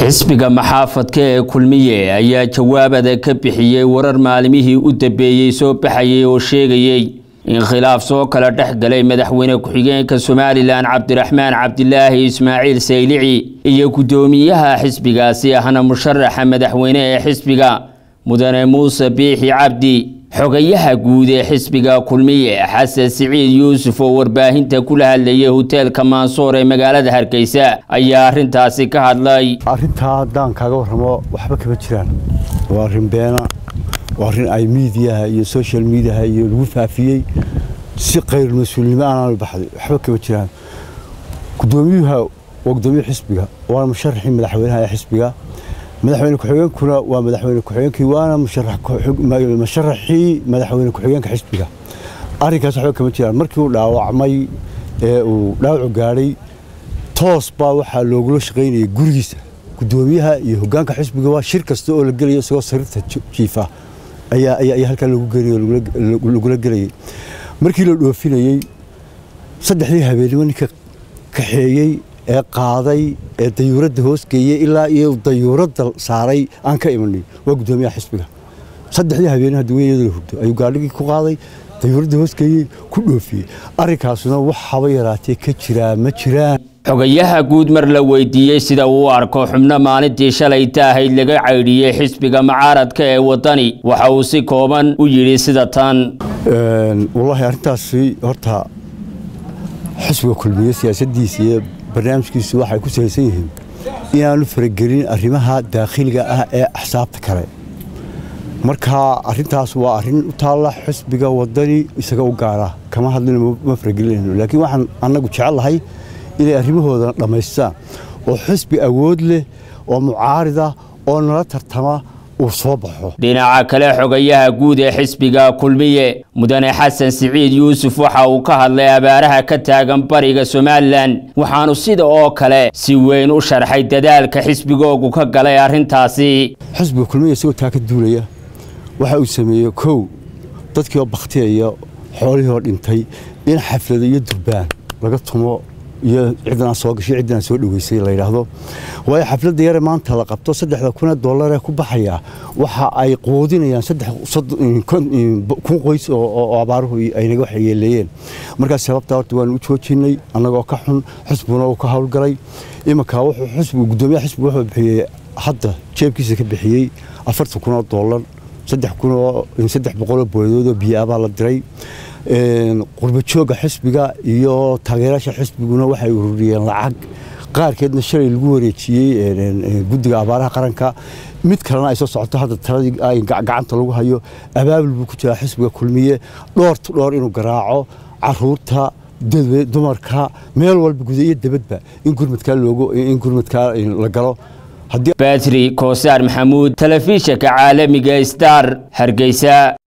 xisbiga maxaafadka ee kulmiye ayaa jawaabada ka bixiyey warar maalimihii u dambeeyey soo baxayay oo sheegayey in khilaaf soo kala dhex galay madaxweyne ku-xigeenka somalilan cabdiraxmaan cabdilaahi ismaaciil saylici iyo guddoomiyaha xisbigaasi ahna musharaxa madaxweyne ee xisbiga mudane muuse biixi cabdi xogayaha guud ee xisbiga kulmiye xasan siciid yuusuf oo warbaahinta kula hadlayay hoteelka maansoor ee magaalada hargeysa ayaa arintaasi ka hadlay arrintaa haddaan kaaga warramo waxba kama jiraan waa arrin beena waa arrin ay miidiyaha iyo social mediaha iyo lagu faafiyey si khayr mas-uulnimo aanaan baxday waxba kama jiraan guddoomiyuha waa guddoomiye xisbiga waana musharaxii madaxweynaha ee xisbiga madaxweyne ku-xigeenkuna waa madaxweyne ku-xigeenkii waana musharaxii madaxweyne ku-xigeenka xisbiga arrinkaas waxba kama jiraan markii uu dhaawacmay ee uu dhaawacu gaadhay toos baa waxaa loogula shaqaynayay gurigiisa guddoomiyaha iyo hoggaanka xisbiga waa shir kasta oo la gelayo isagoo sariirta jiifa ayaa halkaa lagu geliyo lagula gelayay markii la dhoofinayey saddexdii habeenimo ninka kaxeeyey ee qaaday ee dayuuradda hoosgeeyey ilaa iyo dayuuradda saaray aan ka imanay waa guddoomiyaha xisbiga saddexdii habeenimo haddaweyada la hurdo ayuu gaadhigii ku qaaday dayuuradda hoosgeeyey ku dhoofiyey arrinkaasuna wax haba yaraatee ka jiraa ma jiraan xogayaha guud mar la weydiiyey sida uu u arko xubno maalintii shalayta ahayd laga caydhiyey xisbiga mucaaradka ee waddani waxa uu si kooban u yidhi sida tan wallaahi arrintaasi horta xisbiga kulmiye siyaasaddiisa iyo barnaamijkiisu waxay ku salaysan yihiin inaanu faragelin arrimaha daakhiliga ah ee axsaabta kale marka arrintaas waa arrin u taalla xisbiga waddani isaga u gaara kama hadlino ma faragelinayno laakiin waxaan annagu jecellahay inay arrimahooda dhammaystaan oo xisbi awood leh oo mucaarida oo nala tartama uu soo baxo dhinaca kale xogayaha guud ee xisbiga kulmiye mudane xasan siciid yuusuf waxa uu ka hadlay abaaraha ka taagan bariga somalilan waxaanu sida oo kale si weyn u sharxay dadaalka xisbigoogu ka galay arrintaasi xisbiga kulmiye isagoo taa ka duulaya waxa uu sameeyey kow dadkii oo bakhtiyaya xoolihii oo dhintay in xaflado iyo durbaan laga tumo iyo ciddanaan soo gashay ciddanaan soo dhoweysay la yidhaahdo waayo xafladda yare maanta la qabto saddexda kun ee dollar ee ku baxaya waxa ay quudinayaan kun qoys oo abaaruhu ay naga waxyeeleeyeen markaas sababtaa horta waanu u joojinay annagoo ka xun xisbiguna uu ka howlgalay iminka wuxuu xisbigu guddoomiyaha xisbigu wuxuu bixiyey hadda jeebkiisa ka bixiyey afartan kun oo dollar saddex kun oo saddex boqoloo booyadood oo biyo abaa la diray qurbajooga xisbiga iyo taageerayaasha xisbiguna waxay ururiyeen lacag qaarkeedna shalay lagu wareejiyey guddiga abaaraha qaranka mid kalena ay soo socoto hadda taladii gacanta lagu hayo abaabul buu ku jiraa xisbiga kulmiye dhoortu dhoor inuu garaaco caruurta dumarka meel walba guda iyo debadba in gurmadkaa loogo in gurmadkaa la galo batri koosaar maxamuud telefishinka caalamiga star hargeysa